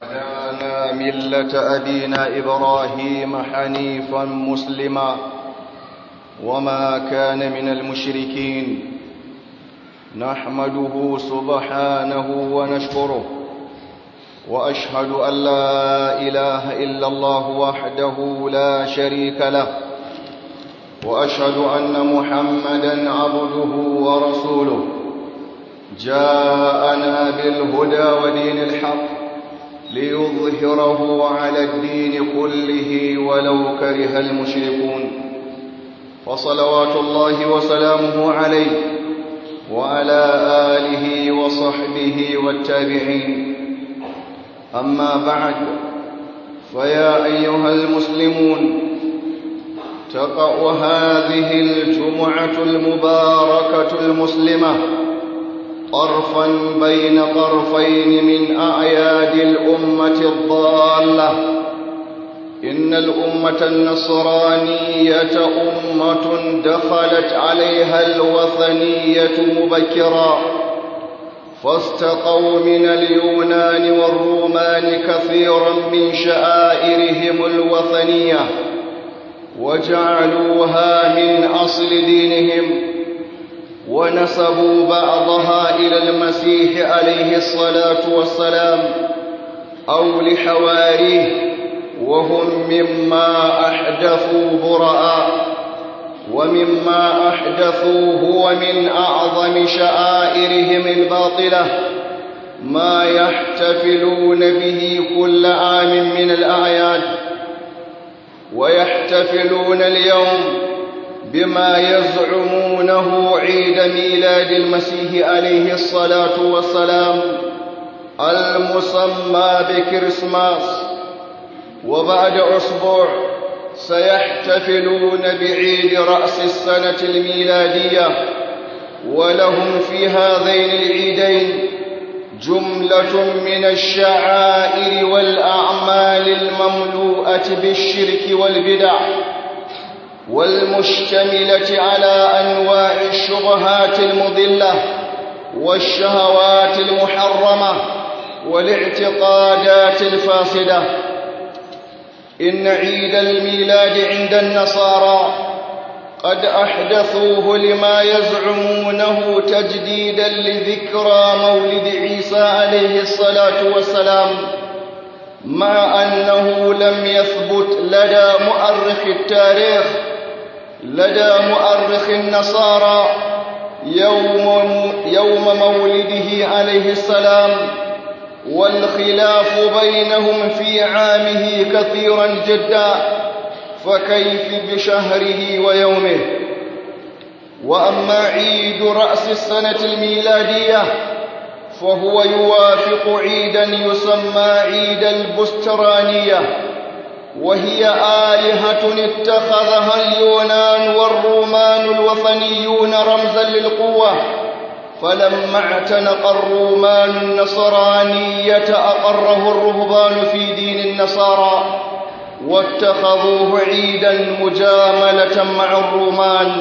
هدانا ملة أبينا إبراهيم حنيفا مسلما وما كان من المشركين نحمده سبحانه ونشكره وأشهد أن لا إله إلا الله وحده لا شريك له وأشهد أن محمدا عبده ورسوله جاءنا بالهدى ودين الحق ليظهره على الدين كله ولو كره المشركون فصلوات الله وسلامه عليه وعلى آله وصحبه والتابعين أما بعد فيا أيها المسلمون تقع هذه الجمعة المباركة المسلمة طرفا بين طرفين من أعياد الأمة الضالة إن الأمة النصرانية أمة دخلت عليها الوثنية مبكرا فاستقوا من اليونان والرومان كثيرا من شعائرهم الوثنية وجعلوها من أصل دينهم ونسبوا بعضها إلى المسيح عليه الصلاة والسلام أو لحواريه وهم مما أحدثوا براء ومما أحدثوا هو من أعظم شعائرهم الباطلة ما يحتفلون به كل عام من الأعياد ويحتفلون اليوم بما يزعمونه عيد ميلاد المسيح عليه الصلاة والسلام المسمى بكريسماس وبعد أسبوع سيحتفلون بعيد رأس السنة الميلادية ولهم في هذين العيدين جملة من الشعائر والأعمال المملوءة بالشرك والبدع والمشتملة على أنواع الشبهات المضلة والشهوات المحرمة والاعتقادات الفاسدة إن عيد الميلاد عند النصارى قد أحدثوه لما يزعمونه تجديدا لذكرى مولد عيسى عليه الصلاة والسلام مع أنه لم يثبت لدى مؤرخ التاريخ لدى مؤرخ النصارى يوم, يوم مولده عليه السلام والخلاف بينهم في عامه كثيرا جدا فكيف بشهره ويومه وأما عيد رأس السنة الميلادية فهو يوافق عيدا يسمى عيد البسترانية وهي آلهة اتخذها اليونان والرومان الوثنيون رمزا للقوة فلما اعتنق الرومان النصرانية أقره الرهبان في دين النصارى واتخذوه عيدا مجاملة مع الرومان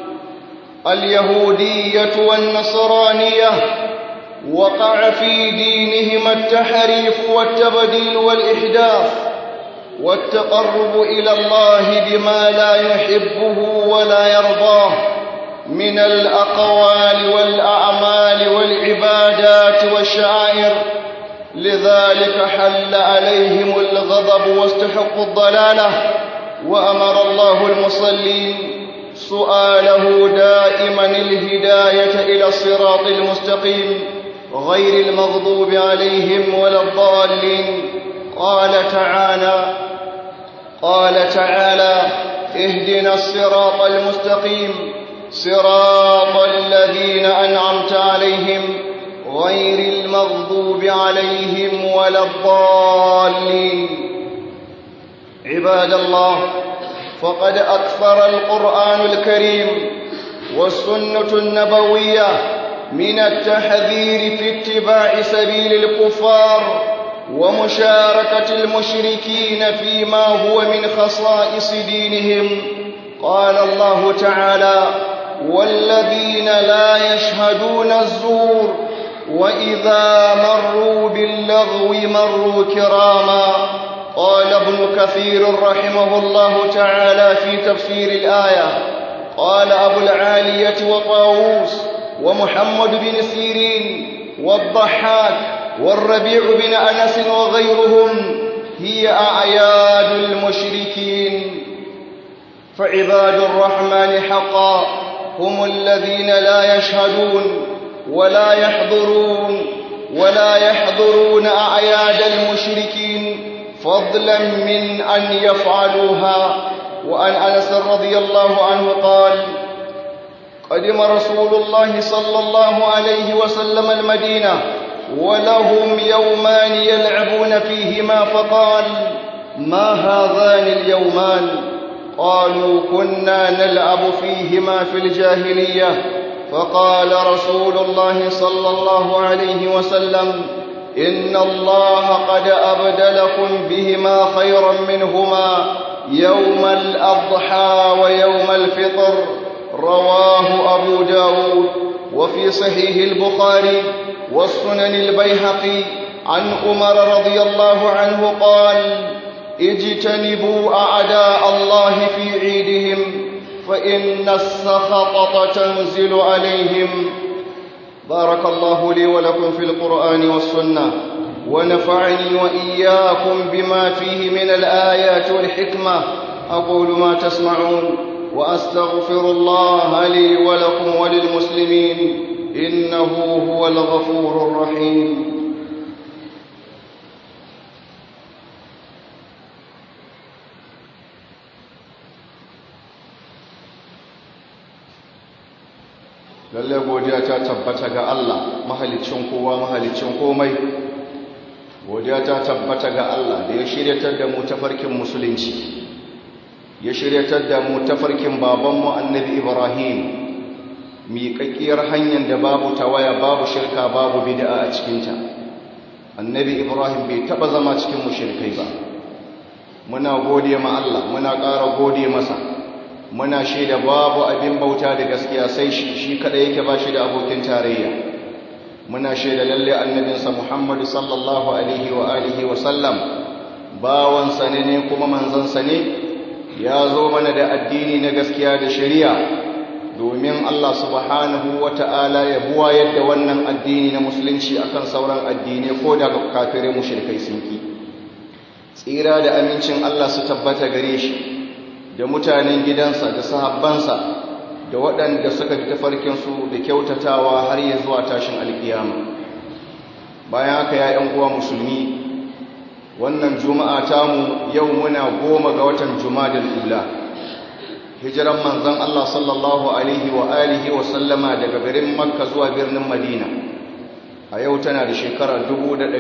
اليهودية والنصرانية وقع في دينهما التحريف والتبديل والإحداث والتقرب إلى الله بما لا يحبه ولا يرضاه من الأقوال والأعمال والعبادات والشعائر لذلك حل عليهم الغضب واستحقوا الضلالة وأمر الله المصلين سؤاله دائما الهداية إلى الصراط المستقيم غير المغضوب عليهم ولا الضالين قال تعالى قال تعالى اهدنا الصراط المستقيم صراط الذين أنعمت عليهم غير المغضوب عليهم ولا الضالين عباد الله فقد أكثر القرآن الكريم والسنة النبوية من التحذير في اتباع سبيل الكفار ومشاركة المشركين فيما هو من خصائص دينهم قال الله تعالى والذين لا يشهدون الزور وإذا مروا باللغو مروا كراما قال ابن كثير رحمه الله تعالى في تفسير الآية قال أبو العالية وطاووس ومحمد بن سيرين والضحاك والربيع بن أنس وغيرهم هي أعياد المشركين فعباد الرحمن حقا هم الذين لا يشهدون ولا يحضرون ولا يحضرون أعياد المشركين فضلا من أن يفعلوها وعن أنس رضي الله عنه قال قدم رسول الله صلى الله عليه وسلم المدينة ولهم يومان يلعبون فيهما فقال ما هذان اليومان قالوا كنا نلعب فيهما في الجاهلية فقال رسول الله صلى الله عليه وسلم إن الله قد أبدلكم بهما خيرا منهما يوم الأضحى ويوم الفطر رواه أبو داود وفي صحيح البخاري والسنن البيهقي عن عمر رضي الله عنه قال اجتنبوا أعداء الله في عيدهم فإن السخطة تنزل عليهم بارك الله لي ولكم في القرآن والسنة ونفعني وإياكم بما فيه من الآيات والحكمة أقول ما تسمعون وأستغفر الله لي ولكم وللمسلمين إنه هو الغفور الرحيم lalle godiya ta tabbata ga Allah mahalicin kowa mahalicin komai godiya ta tabbata ga Allah da ya shiryatar da mu tafarkin musulunci ya shiryatar da mu tafarkin babanmu annabi Ibrahim miƙaƙƙiyar hanyar da babu tawaya babu shirka babu bid'a a cikinta annabi Ibrahim bai taɓa zama cikin mushrikai ba muna gode ma Allah muna ƙara gode masa muna shaida babu abin bauta da gaskiya sai shi shi kada yake ba shi da abokin tarayya muna shaida lalle annabinsa Muhammad sallallahu alaihi wa alihi wa sallam bawansa ne ne kuma manzansa ne ya zo mana da addini na gaskiya da shari'a domin Allah subhanahu wa ta'ala ya buwa yadda wannan addini na musulunci akan sauran addinai ko da kafirai mushrikai sun ki tsira da amincin Allah su tabbata gare shi da mutanen gidansa da sahabbansa da waɗanda suka fi tafarkinsu da kyautatawa har ya zuwa tashin alkiyama bayan haka ya ‘yan uwa musulmi wannan juma'a tamu yau muna goma ga watan jumadal ula hijiran manzan Allah sallallahu alaihi wa alihi wa sallama daga garin makka zuwa birnin madina a yau tana da shekara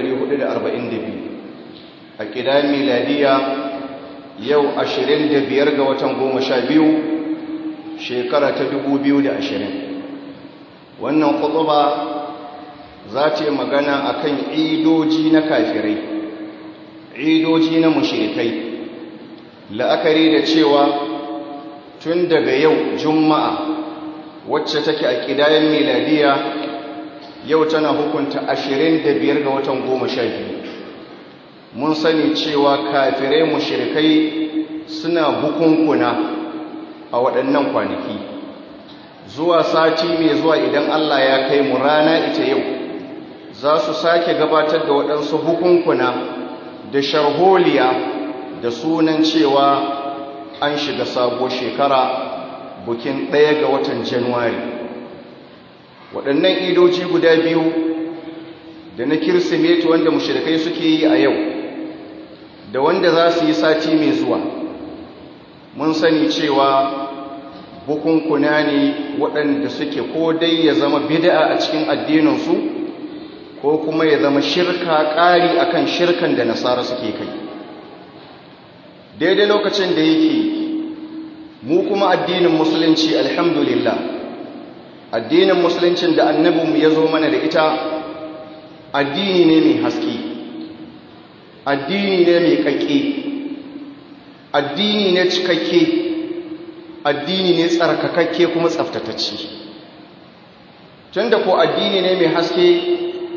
1442 a ƙidan miladiya yau ashirin da biyar ga watan goma sha biyu shekara ta dubu biyu da ashirin wannan kutuba za ta yi magana a kan idoji na kafirai idoji na mushirikai la'akari da cewa tun daga yau juma'a wacce take a ƙidayen miladiya yau tana hukunta ashirin da biyar ga watan goma sha biyu mun sani cewa kafirai mushrikai suna bukunkuna a waɗannan kwanaki zuwa sati mai zuwa idan Allah ya kai mu rana ita yau za su sake gabatar da waɗansu bukunkuna da sharholiya da sunan cewa an shiga sabo shekara bukin ɗaya ga watan januwari waɗannan idoci guda biyu da na kirsimeti wanda mushrikai suke yi a yau da wanda za su yi sati mai zuwa mun sani cewa bukunkuna ne waɗanda suke ko dai ya zama bid'a a cikin addininsu ko kuma ya zama shirka ƙari akan shirkan da nasara suke kai daidai lokacin da yake mu kuma addinin musulunci alhamdulillah addinin musuluncin da annabinmu ya zo mana da ita addini ne mai haske addini ne mai kakke addini ne cikakke addini ne tsarkakakke kuma tsaftatacce tunda ko addini ne mai haske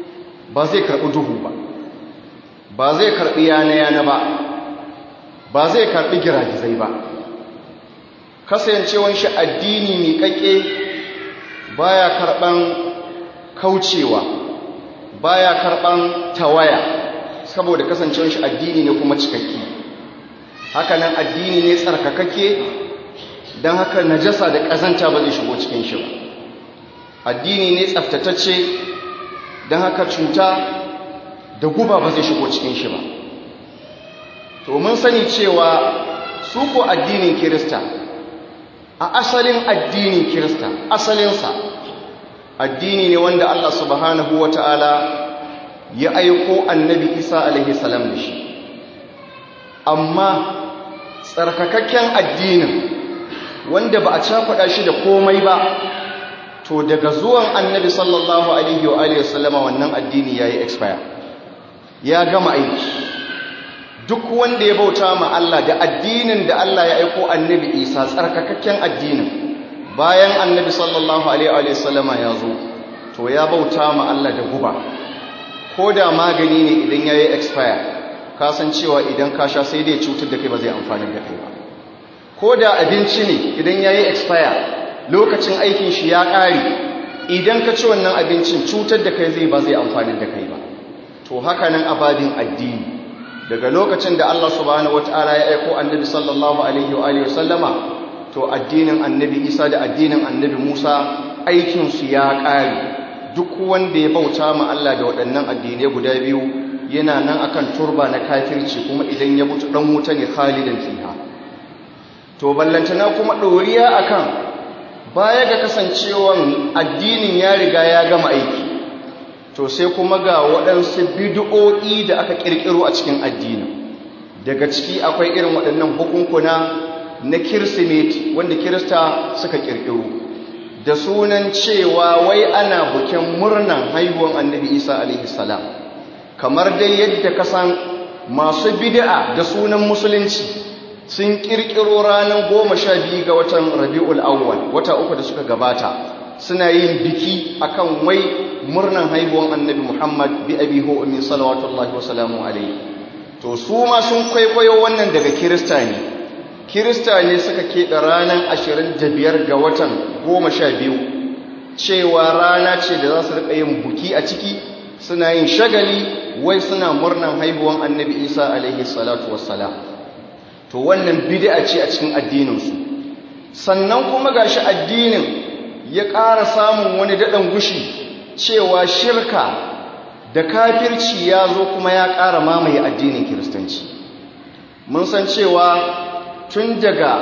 ba zai karɓi duhu ba ba zai karɓi yana-yana ba ba zai karɓi giragizai ba kasancewan shi addini miƙaƙe baya karɓan kaucewa baya karɓan tawaya saboda kasancewan shi addini ne kuma cikakke hakanan addini ne tsarkakakke don haka najasa da ƙazanta ba zai shigo cikin shi ba addini ne tsaftatacce don haka cuta da guba ba zai shigo cikin shi ba to mun sani cewa su ko addinin kirista a asalin addinin kirista asalinsa addini ne wanda Allah subhanahu wa ta'ala ya aiko annabi isa alaihi salam da shi amma tsarkakakken addinin wanda ba a cakuɗa shi da komai ba to daga zuwan annabi sallallahu alaihi wa alihi wasallama wannan addini yayi expire ya gama aiki duk wanda ya bauta ma Allah da addinin da Allah ya aiko annabi Isa tsarkakakken addinin bayan annabi sallallahu alaihi wa sallama ya zo to ya bauta ma Allah da guba ko da magani ne idan yayi expire ka san cewa idan ka sha sai dai cutar da kai ba zai amfani da kai ba ko da abinci ne idan yayi expire lokacin aikin shi ya ƙare idan ka ci wannan abincin cutar da kai zai ba zai amfani da kai ba to haka nan abadin addini daga lokacin da Allah subhanahu wataala ya aiko annabi sallallahu alaihi wa alihi wasallama to addinin annabi Isa da addinin annabi Musa aikin su ya ƙare duk wanda ya bauta ma Allah da waɗannan addinai guda biyu yana nan akan turba na kafirci kuma idan ya mutu dan wuta ne khalidan fiha to ballantana kuma ɗoriya akan baya ga kasancewan addinin ya riga ya gama aiki to sai kuma ga waɗansu bid'o'i da aka ƙirƙiro a cikin addinin daga ciki akwai irin waɗannan bukunkuna na kirsimeti wanda kirista suka ƙirƙiro da sunan cewa wai ana bukin murnan haihuwan annabi isa alaihi salam kamar dai yadda ka san masu bid'a da sunan musulunci sun kirkiro ranar goma sha biyu ga watan rabi'ul awwal wata uku da suka gabata suna yin biki akan wai murnan haihuwan annabi muhammad bi abi ho min salawatullahi wa salamu alaihi to su ma sun kwaikwayo wannan daga kirista ne kirista ne suka keɓe ranar ashirin da biyar ga watan goma sha biyu cewa rana ce da za su riƙa yin buki a ciki suna yin shagali wai suna murnan haihuwan annabi isa alaihi salatu wassalam to wannan bid'a ce a cikin addininsu sannan kuma gashi addinin ya ƙara samun wani daɗin gushi cewa shirka da kafirci ya zo kuma ya ƙara mamaye addinin kiristanci mun san cewa tun daga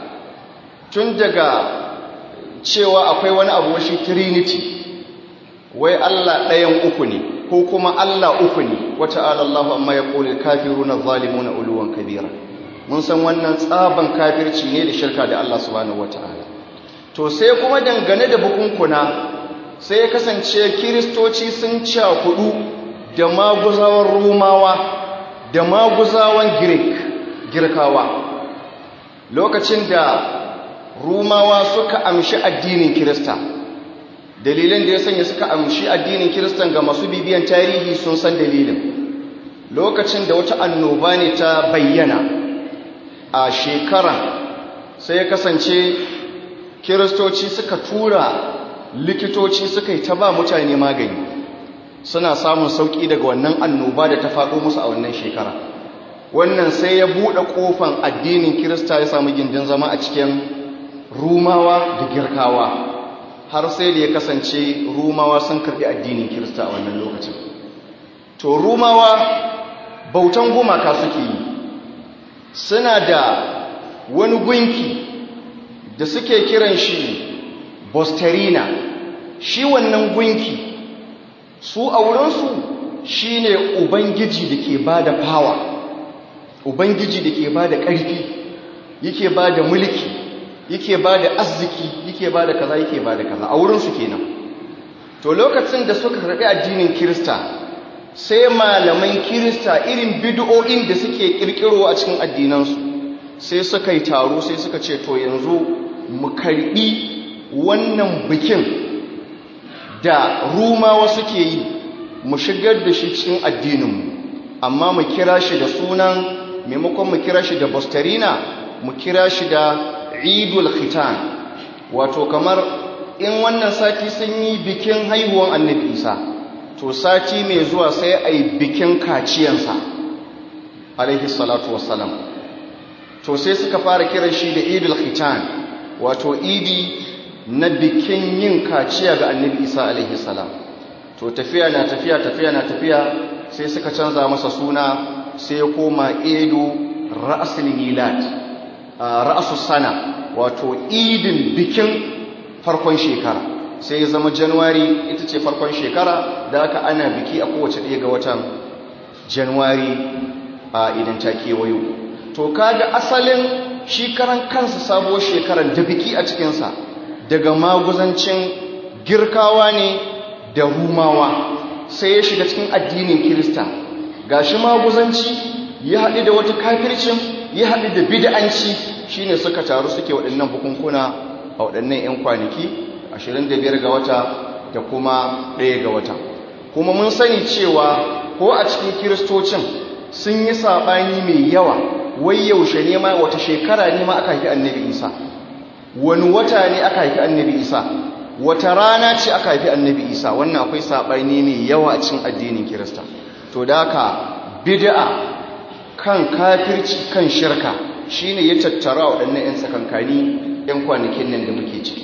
tun daga cewa akwai wani abu washi trinity wai Allah ɗayan uku ne ko kuma Allah uku ne wata alallahu amma ya ƙoli kafiru na zalimu na uluwan kabira mun san wannan tsaban kafirci ne da shirka da Allah subhanahu wata'ala to sai kuma dangane da bukunkuna sai ya kasance kiristoci sun cakudu da maguzawan rumawa da maguzawan greek girkawa lokacin da rumawa suka amshi addinin kirista dalilin da ya sanya suka amshi addinin kiristan ga masu bibiyan tarihi sun san dalilin lokacin da wata annoba ne ta bayyana a shekaran sai ya kasance kiristoci suka tura likitoci suka yi ta ba mutane magani suna samun sauƙi daga wannan annoba da ta faɗo musu a wannan shekara wannan sai ya buɗe ƙofan addinin kirista ya samu gindin zama a cikin rumawa da girkawa har sai da ya kasance rumawa sun karɓi addinin kirista a wannan lokacin to rumawa bautan gumaka suke yi suna da wani gunki da suke kiran shi bosterina shi wannan gunki su a wurinsu shi ne ubangiji da ke ba da fawa ubangiji da ke ba da ƙarfi yake ba da mulki yake ba da arziki yake ba da kaza yake ba da kaza a wurinsu kenan to lokacin da suka karɓi addinin kirista sai malaman kirista irin bid'o'in da suke kirkiro a cikin addinansu sai suka yi taro sai suka ce to yanzu mu karbi wannan bikin da rumawa suke yi mu shigar da shi cikin addininmu amma mu kira shi da sunan maimakon mu kira shi da bostarina mu kira shi da idul khitan wato kamar in wannan sati sun yi bikin haihuwan annabi isa to sati mai zuwa sai a yi bikin kaciyansa alaihi salatu wassalam to sai suka fara kiran shi da idul khitan wato idi na bikin yin kaciya ga annabi isa alaihi salam to tafiya na tafiya tafiya na tafiya sai suka canza masa suna sai ya koma idu ra'asul milad ra'asus sana wato idin bikin farkon shekara sai ya zama januwari ita ce farkon shekara da aka ana biki a kowace ɗaya ga watan januwari a idan ta kewayo to kaga asalin shi karan kansa sabuwar shekarar da biki a cikinsa daga maguzancin girkawa ne da rumawa sai ya shiga cikin addinin kirista gashi maguzanci ya haɗu da wata kafircin ya haɗu da bid'anci shine suka taru suke waɗannan bukunkuna a waɗannan 'yan kwanaki 25 ga wata da kuma 1 ga wata kuma mun sani cewa ko a cikin kiristocin sun yi saɓani mai yawa wai yaushe ne ma wata shekara ne ma aka haifi annabi isa wani wata ne aka haifi annabi isa wata rana ce aka haifi annabi isa wannan akwai saɓani mai yawa a cikin addinin kirista to da haka bid'a kan kafirci kan shirka shine ya tattara waɗannan 'yan tsakankani 'yan kwanakin nan da muke ciki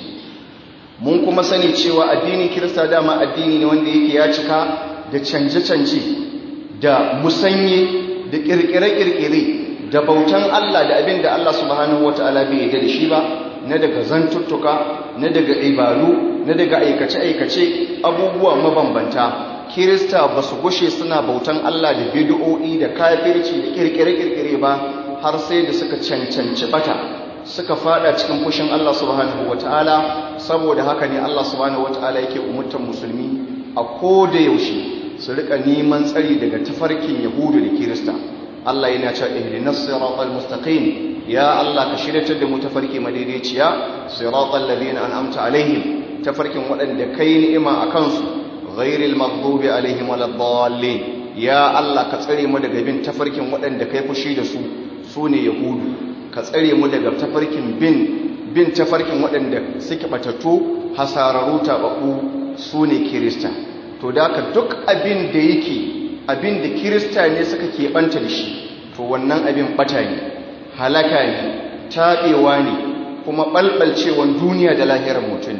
mun kuma sani cewa addinin kirista dama addini ne wanda yake ya cika da canje-canje da musanye da kirkire-kirkire da bautan Allah da abin da Allah subhanahu wata'ala bai yarda da shi ba na daga zantuttuka na daga ibadu na daga aikace-aikace abubuwa mabambanta kirista ba su gushe suna bautan Allah da bid'o'i da kafirci da kirkire-kirkire ba har sai da suka cancanci bata suka fada cikin fushin Allah subhanahu wata'ala saboda haka ne Allah subhanahu wata'ala yake umurtan musulmi a koda yaushe su rika neman tsari daga tafarkin yahudu da kirista Allah yana cewa ihdinas siratal mustaqim ya Allah ka shiryatar da mu tafarki madaidaiciya siratal ladina an'amta alaihim tafarkin waɗanda kai ni'ima akan su ghairil maghdubi alaihim waladdallin ya Allah ka tsare mu daga bin tafarkin waɗanda kai fushi da su sune yahudu ka tsare mu daga tafarkin bin bin tafarkin waɗanda suke batattu hasararu tabaku sune kirista to da ka duk abin da yake abin da kirista ne suka keɓanta da shi to wannan abin ɓata ne halaka ne taɓewa ne kuma ɓalɓalcewan duniya da lahirar mutum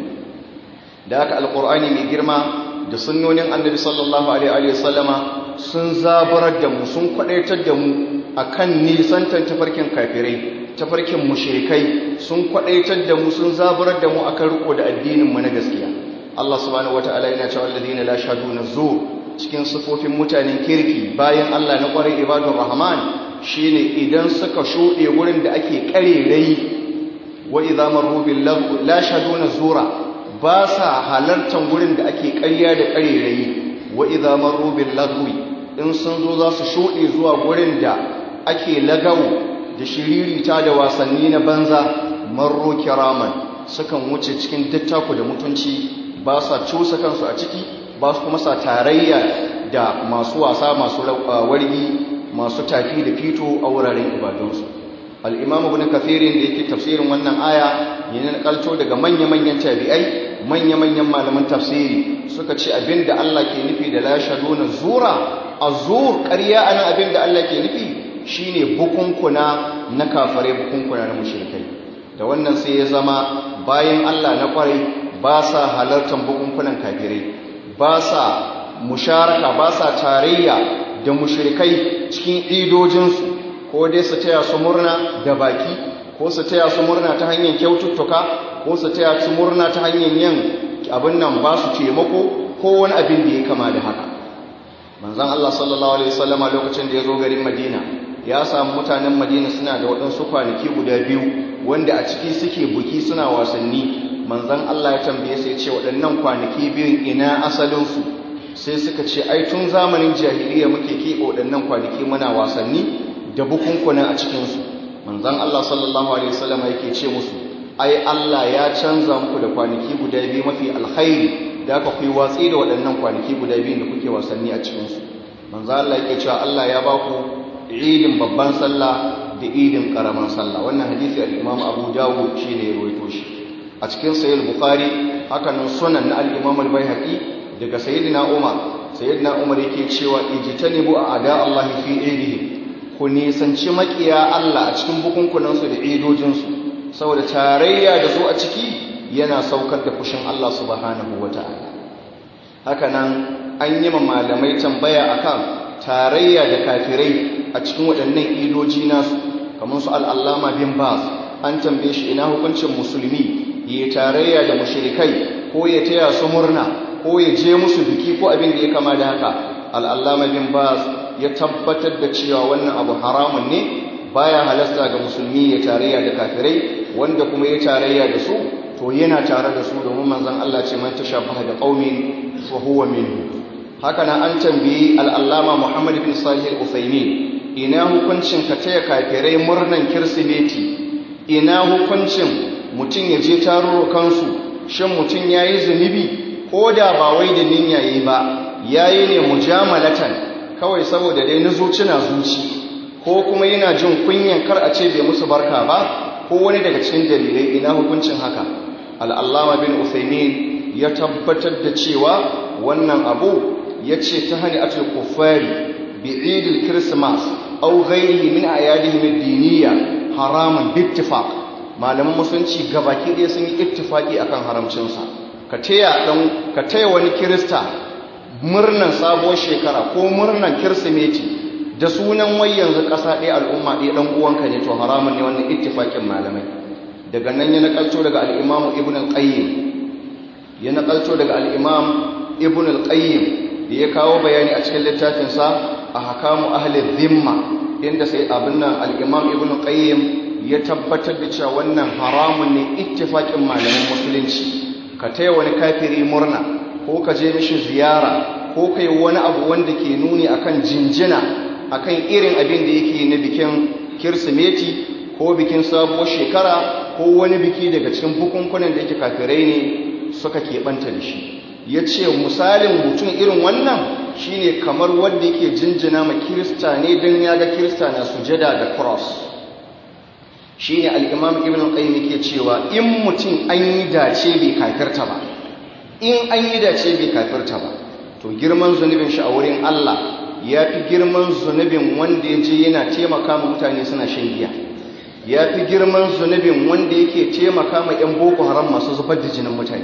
da aka alƙur'ani mai girma da sunnonin annabi sallallahu alaihi wasallama sun zabarar da mu sun kwaɗaitar da mu a kan nisantar tafarkin kafirai tafarkin mushrikai sun kwaɗaitar da mu sun zabarar da mu a kan riko da addininmu na gaskiya Allah subhanahu wata'ala yana cewa alladhina la shaduna zur cikin sifofin mutanen kirki bayan Allah na kwarai ibadur rahman shine idan suka shuɗe wurin da ake karerai wa idza marru bil la shaduna zura ba sa halartan wurin da ake ƙarya da karerai wa idza marru bil lagwi in sun zo za su shuɗe zuwa wurin da ake lagawo da shiririta da wasanni na banza marru kiraman sukan wuce cikin dattaku da mutunci ba sa cusa kansu a ciki ba su kuma sa tarayya da masu wasa masu wargi masu tafi da fito a wuraren ibadunsu al'imamu bin kafirin da yake tafsirin wannan aya yana kalto daga manya-manyan tabi'ai manya-manyan malaman tafsiri suka ce abin da Allah ke nufi da lashaduna zura a zur ƙarya a nan abin da Allah ke nufi shine bukunkuna na kafare bukunkuna na mushrikai da wannan sai ya zama bayan Allah na kwarai ba sa halartar bukunkunan kafirai ba sa musharaka ba sa tarayya da mushrikai cikin idojinsu ko dai su taya su murna da baki ko su taya su murna ta hanyar kyaututtuka ko su taya su murna ta hanyar yin abin nan ba su taimako ko wani abin da ya kama da haka manzon Allah sallallahu alaihi wasallama lokacin da ya zo garin Madina ya samu mutanen Madina suna da waɗansu kwanaki guda biyu wanda a ciki suke buki suna wasanni manzan Allah ya tambaye sai ce waɗannan kwanaki biyun ina asalinsu sai suka ce ai tun zamanin jahiliya muke keɓe waɗannan kwanaki muna wasanni da bukunkuna a cikinsu manzan Allah sallallahu alaihi wasallam yake ce musu ai Allah ya canza muku da kwanaki guda biyu mafi alkhairi da aka kuyi watsi da waɗannan kwanaki guda biyun da kuke wasanni a cikinsu manzo Allah yake cewa Allah ya ba ku idin babban sallah da idin karaman sallah wannan hadisi al-Imam Abu Dawud shine ya rawaito shi a cikin sahih Bukhari haka nan sunan na al-Imam al-Baihaqi daga sayyidina Umar sayyidina Umar yake cewa ijtanibu a'da Allah fi idihi ku nisanci makiya Allah a cikin bukunkunan su da idojin su saboda tarayya da su a ciki yana saukar da fushin Allah subhanahu wataala haka nan an yi ma malamai tambaya akan tarayya da kafirai a cikin waɗannan idoji nasu kamar su al'allama bin bas an tambaye shi ina hukuncin musulmi ya tarayya da mushrikai ko ya taya su murna ko ya je musu biki ko abin da ya kama da haka al'allama bin bas ya tabbatar da cewa wannan abu haramun ne baya halasta ga musulmi ya tarayya da kafirai wanda kuma ya tarayya da su to yana tare da su domin manzon Allah ce man tashabbaha da qaumin fa huwa minhu haka nan an tambayi al'allama Muhammad bin Salih al-Uthaymin ina hukuncin ka taya kafirai murnan kirsimeti ina hukuncin mutum ya je tarurrukansu shin mutum ya yi zunubi ko da ba wai da ninya yi ba ya yi ne mujamalatan kawai saboda dai na zuci na zuci ko kuma yana jin kunyan kar a ce bai musu barka ba ko wani daga cikin dalilai ina hukuncin haka al'allama bin Uthaymin ya tabbatar da cewa wannan abu ya ce ta hani atul kufari bi idil kirismas au ghairihi min ayadihim ad-diniyya haramun bittifaq malaman musulunci gabaki ɗaya sun yi ittifaki akan haramcinsa ka taya dan ka taya wani kirista murnan sabuwar shekara ko murnan kirsimeti da sunan wai yanzu ƙasa ɗaya al'umma ɗaya ɗan uwanka ne to haramun ne wannan ittifakin malamai daga nan ya nakalto daga al-imamu ibn al-qayyim ya nakalto daga al-imam ibn al-qayyim da ya kawo bayani a cikin littafinsa a hakamu ahalin zimma inda sai abin nan al'imam ibn qayyim ya tabbatar da cewa wannan haramun ne ittifaƙin malamin musulunci ka taya wani kafiri murna ko ka je mishi ziyara ko kai wani abu wanda ke nuni akan jinjina akan irin abin da yake na bikin kirsimeti ko bikin sabuwar shekara ko wani biki daga cikin bukunkunan da yake kafirai ne suka keɓanta da shi ya ce misalin mutum irin wannan shine kamar wanda yake jinjina ma kirista ne don ya ga kirista na sujada da cross shine al'imam ibn qayyim yake cewa in mutum an yi dace bai kafirta ba in an yi dace bai kafirta ba to girman zunubin shi a wurin Allah ya fi girman zunubin wanda ya je yana taimaka ma mutane suna shan giya ya fi girman zunubin wanda yake taimaka ma 'yan boko haram masu zubar da jinin mutane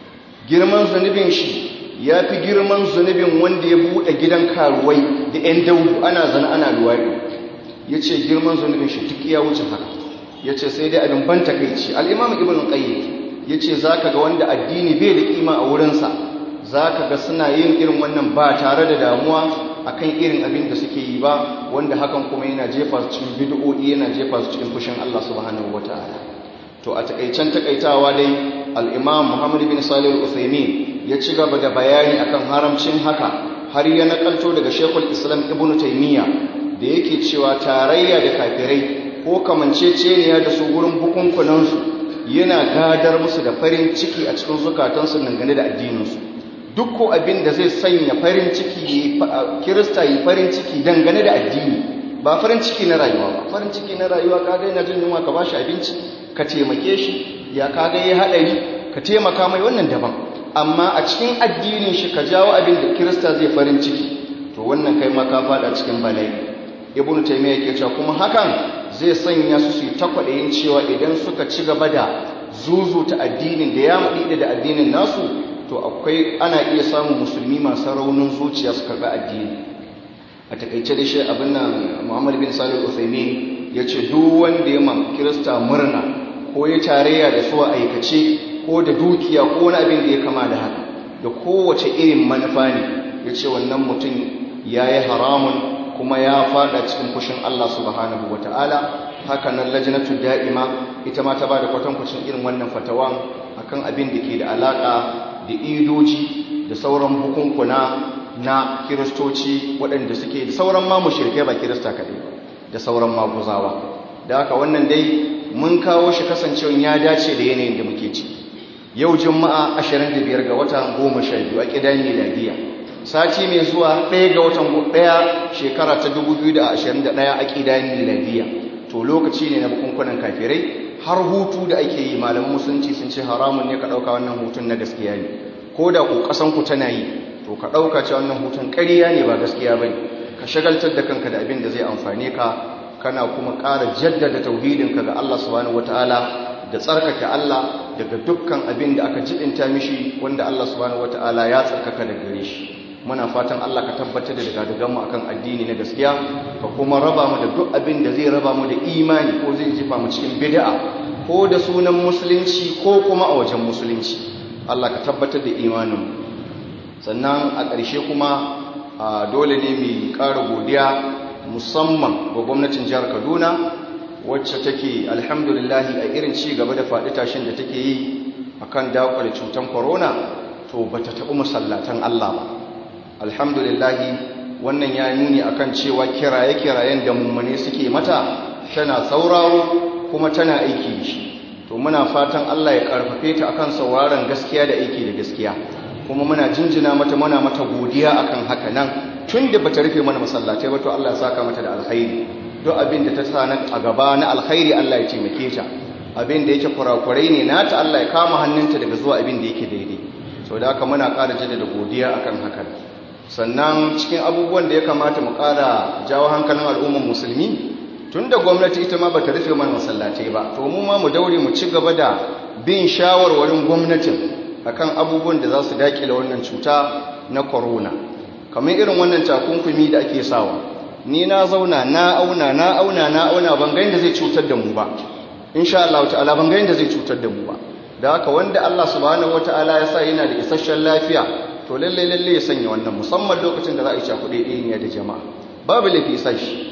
girman zunubin shi ya fi girman zunubin wanda ya buɗe gidan karuwai da 'yan daudu ana zana ana luwaɗi ya ce girman zunubin shi duk ya wuce haka ya ce sai dai abin ban takaici al'imam ibn qayyim ya ce za ka ga wanda addini bai da kima a wurinsa za ka ga suna yin irin wannan ba tare da damuwa akan irin abin da suke yi ba wanda hakan kuma yana jefa su cikin bid'o'i yana jefa su cikin fushin Allah subhanahu wataala to a takaicen takaitawa dai al-Imam Muhammad bin Salih al-Uthaymeen ya ci gaba da bayani akan haramcin haka har ya nakalto daga Sheikhul Islam Ibn Taymiyyah da yake cewa tarayya da kafirai ko kamanceceniya da su gurin bukunkunansu yana gadar musu da farin ciki a cikin zukatansu dangane da addininsu duk ko abin da zai sanya farin ciki kirista yi farin ciki dangane da addini ba farin ciki na rayuwa ba farin ciki na rayuwa kaga yana jin yunwa ka bashi abinci ka taimake shi ya kaga ya haɗari ka taimaka mai wannan daban amma a cikin addinin shi ka jawo abin da kirista zai farin ciki to wannan kai ma ka fada cikin bala'i ibnu taymiya yake cewa kuma hakan zai sanya su su yi takwaɗayin cewa idan suka ci gaba da zuzuta addinin da ya maɗi da addinin nasu to akwai ana iya samun musulmi masu raunin zuciya su karɓi addini a takaice da shi abin nan muhammad bin salih usaimi ya ce duk wanda ya ma kirista murna ko ya tarayya da su a aikace ko da dukiya ko wani abin da ya kama da haka da kowace irin manufa ne ya ce wannan mutum ya yi haramun kuma ya fada cikin fushin Allah subhanahu wa ta'ala haka nan lajinatu da'ima ita ma ta ba da kwatankwacin irin wannan fatawan akan abin da ke da alaƙa da idoji da sauran bukunkuna na kiristoci waɗanda suke da sauran ma mushrikai ba kirista kaɗai da sauran maguzawa da haka wannan dai mun kawo shi kasancewa ya dace da yanayin da muke ci yau juma'a 25 ga watan 12 a kidan miladiya sati mai zuwa 1 ga watan 1 shekara ta 2021 a kidan miladiya to lokaci ne na bukunkunan kafirai har hutu da ake yi malaman musulunci sun ce haramun ne ka dauka wannan hutun na gaskiya ne ko da ku kasan ku tana yi to ka dauka cewa wannan hutun ƙarya ne ba gaskiya bane ka shagaltar da kanka da abin da zai amfane ka kana kuma ƙara jaddada tauhidinka ga Allah subhanahu wataala da tsarkake Allah daga dukkan abin da aka jibinta mishi wanda Allah subhanahu wataala ya tsarkaka da gare shi muna fatan Allah ka tabbatar da daga mu akan addini na gaskiya ka kuma raba mu da duk abin da zai raba mu da imani ko zai jifa mu cikin bid'a ko da sunan musulunci ko kuma a wajen musulunci Allah ka tabbatar da imanin sannan a ƙarshe kuma dole ne mu ƙara godiya musamman ga gwamnatin jihar Kaduna wacce take alhamdulillahi a irin ci gaba da faɗi tashin da take yi akan dakwale cutar corona to bata taɓi masallatan Allah ba alhamdulillahi wannan ya nuni akan cewa kiraye-kirayen da mummune suke mata tana sauraro kuma tana aiki da shi to muna fatan Allah ya karfafe ta akan sauraron gaskiya da aiki da gaskiya kuma muna jinjina mata muna mata godiya akan haka nan tun da bata rufe mana masallatai ba to Allah ya saka mata da alkhairi duk abin da ta sa a gaba na alkhairi Allah ya taimake ta abin da yake kurakurai ne nata Allah ya kama hannunta daga zuwa abin da yake daidai so da haka muna ƙara jaddada godiya akan haka sannan cikin abubuwan da ya kamata mu ƙara jawo hankalin al'ummar musulmi tun da gwamnati ita ma bata rufe mana masallatai ba to mu ma mu daure mu ci gaba da bin shawarwarin gwamnatin akan abubuwan da za su dakile wannan cuta na corona kamar irin wannan takunkumi da ake sawa ni na zauna na auna na auna na auna ban ga inda zai cutar da mu ba insha Allah ta'ala ban ga inda zai cutar da mu ba da haka wanda Allah subhanahu wataala ya sa yana da isasshen lafiya to lalle lalle ya sanya wannan musamman lokacin da za a yi cakuɗe ɗaya da jama'a babu laifi sashi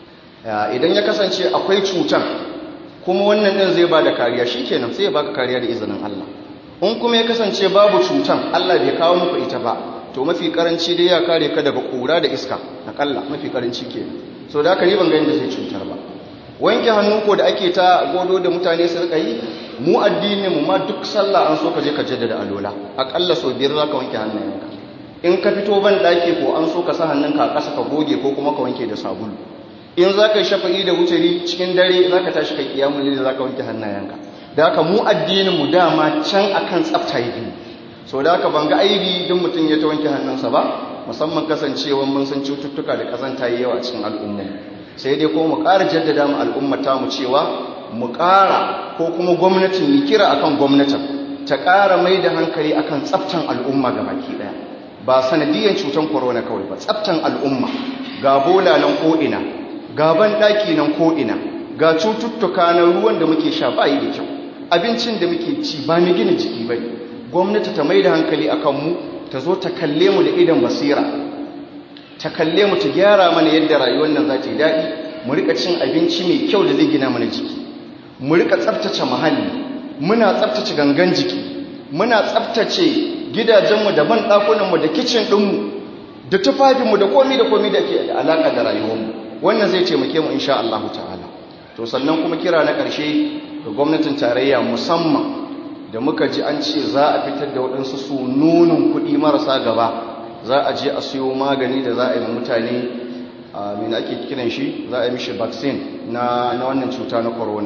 idan ya kasance akwai cutan kuma wannan ɗin zai ba da kariya shi kenan sai ya baka kariya da izinin Allah in kuma ya kasance babu cutan Allah bai kawo muku ita ba to mafi karanci dai ya kare ka daga ƙura da iska akalla mafi karanci ke so da haka ni ban ga yadda zai cutar ba wanke hannu ko da ake ta godo da mutane su rika yi mu addini mu ma duk sallah an so ka je ka jaddada alola akalla so biyar zaka wanke hannayenka in ka fito ban daki ko an so ka sa hannunka a ƙasa ka goge ko kuma ka wanke da sabulu in za ka yi shafa'i da wutari cikin dare za ka tashi kai kiyamun lili za ka wanke hannayenka da haka mu addinin mu dama can akan tsafta yi so da haka ban ga aibi don mutum ya ta wanke hannunsa ba musamman kasancewa mun san cututtuka da kazanta yi yawa cikin al'umma sai dai kuma mu ƙara jaddada mu al'ummata mu cewa mu ƙara ko kuma gwamnatin yi kira akan gwamnatin ta ƙara mai da hankali akan tsaftan al'umma ga baki ɗaya ba sanadiyan cutan corona kawai ba tsaftan al'umma ga bola nan ko'ina gaban ɗaki nan ko'ina ga cututtuka na ruwan da muke sha ba yi da kyau abincin da muke ci ba mu gina jiki ba gwamnati ta mai da hankali a kanmu ta zo ta kalle mu da idan basira ta kalle mu ta gyara mana yadda rayuwar nan za ta yi daɗi mu rika cin abinci mai kyau da zai gina mana jiki mu rika tsaftace muhalli muna tsaftace gangan jiki muna tsaftace gidajenmu da ban ɗakunanmu da kicin ɗinmu da tufafinmu da komi da komi da ke da alaƙa da rayuwarmu wannan zai taimake mu insha Allah ta'ala to sannan kuma kira na ƙarshe ga gwamnatin tarayya musamman da muka ji an ce za a fitar da waɗansu su nunin kuɗi marasa gaba za a je a siyo magani da za a yi mutane a mina ake kiran shi za a yi mishi vaccine na wannan cuta na corona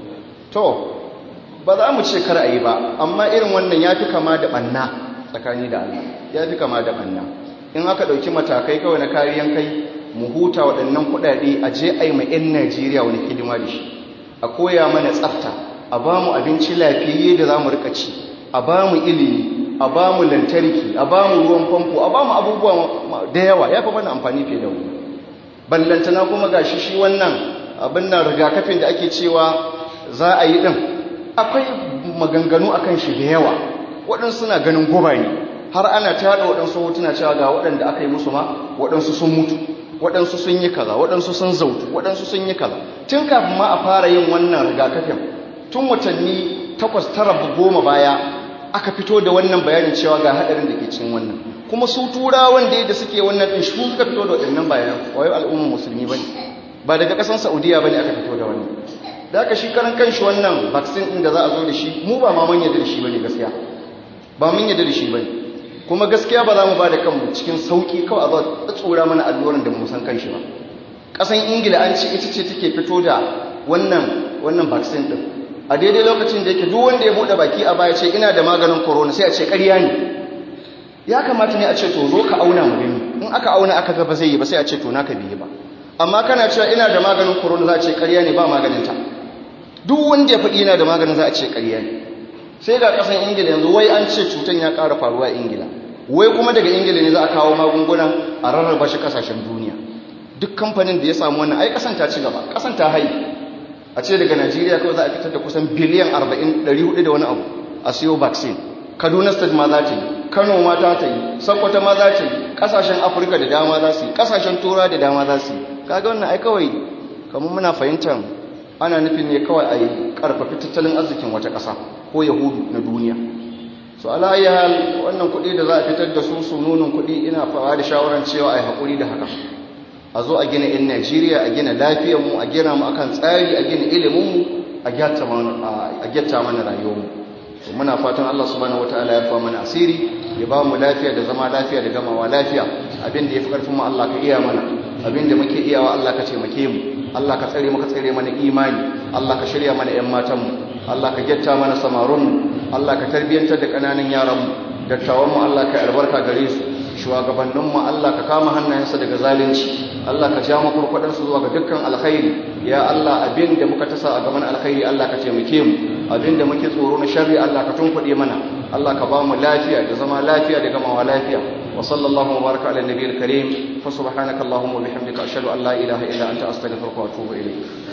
to ba za mu ce kar a yi ba amma irin wannan ya fi kama da ɓanna tsakani da Allah ya fi kama da ɓanna in aka ɗauki matakai kawai na kariyan kai mu huta waɗannan kuɗaɗe a je a yi mai 'yan najeriya wani hidima da shi a koya mana tsafta a ba mu abinci lafiyayye da za mu rika ci a ba mu ilimi a ba mu lantarki a ba mu ruwan famfo a ba mu abubuwa da yawa ya fi mana amfani fiye da wani ballantana kuma ga shi shi wannan abin nan rigakafin da ake cewa za a yi ɗin akwai maganganu a kan shi da yawa waɗansu suna ganin guba ne har ana tada waɗansu hotuna cewa ga waɗanda aka yi musu ma waɗansu sun mutu waɗansu sun yi kaza waɗansu sun zautu waɗansu sun yi kaza tun kafin ma a fara yin wannan rigakafin tun watanni takwas tara goma baya aka fito da wannan bayanin cewa ga haɗarin da ke cikin wannan kuma su turawan da suke wannan ɗin su suka fito da waɗannan bayanan wai al'ummar musulmi ba ne ba daga ƙasar saudiya ba ne aka fito da wannan da aka shi karan kanshi wannan vaccine ɗin da za a zo da shi mu ba ma manya da shi ba ne gaskiya ba mun yadda da shi bane kuma gaskiya ba za mu ba da kanmu cikin sauki kawai a zo a tsura mana alluran da mu san kanshi ba kasan ingila an ce ita ce take fito da wannan wannan vaccine din a daidai lokacin da yake duk wanda ya bude baki a baya ce ina da maganin corona sai a ce ƙarya ne ya kamata ne a ce to zo ka auna mu gani in aka auna aka ga ba zai yi ba sai a ce to naka biye ba amma kana cewa ina da maganin corona za a ce ƙarya ne ba maganin ta duk wanda ya faɗi yana da maganin za a ce ƙarya ne sai ga ƙasan ingila yanzu wai an ce cutan ya ƙara faruwa a ingila wai kuma daga ingila ne za a kawo magunguna a rarraba shi ƙasashen duniya duk kamfanin da ya samu wannan ai ƙasan ta ci gaba ƙasan ta hai a ce daga najeriya kawai za a fitar da kusan biliyan 40 400 da wani abu a siyo vaccine kaduna state ma za ta yi kano ma ta ta yi sakwata ma za ta yi ƙasashen afirka da dama za su yi ƙasashen tura da dama za su yi kaga wannan ai kawai kamar muna fahimtar ana nufin ne kawai a yi ƙarfafi tattalin arzikin wata ƙasa ko yahudu na duniya so alayyar wannan kuɗi da za a fitar da su su nunin kuɗi ina fara da shawarar cewa a yi haƙuri da haka a zo a gina 'yan najeriya a gina lafiyarmu a gina mu akan tsari a gina iliminmu a gyatta mana rayuwarmu to muna fatan allah subhanahu wataala ya fa mana asiri ya ba mu lafiya da zama lafiya da gamawa lafiya abin da ya fi ƙarfin mu allah ka iya mana abin da muke iyawa allah ka taimake mu allah ka tsare muka tsare mana imani allah ka shirya mana 'yan matanmu allah ka gyatta mana samarunmu allah ka tarbiyyantar da ƙananan yaranmu dattawanmu allah ka albarka gare su shugabanninmu Allah ka kama hannayensa daga zalunci Allah ka ja makurkwadarsu zuwa ga dukkan alkhairi ya Allah abin da muka tasa a gaban alkhairi Allah ka taimake mu abin da muke tsoro na sharri Allah ka tunkuɗe mana Allah ka ba mu lafiya da zama lafiya da gamawa lafiya wa sallallahu wa baraka ala nabiyil karim fa subhanaka allahumma wa bihamdika ashhadu an la ilaha illa anta astaghfiruka wa atubu ilayk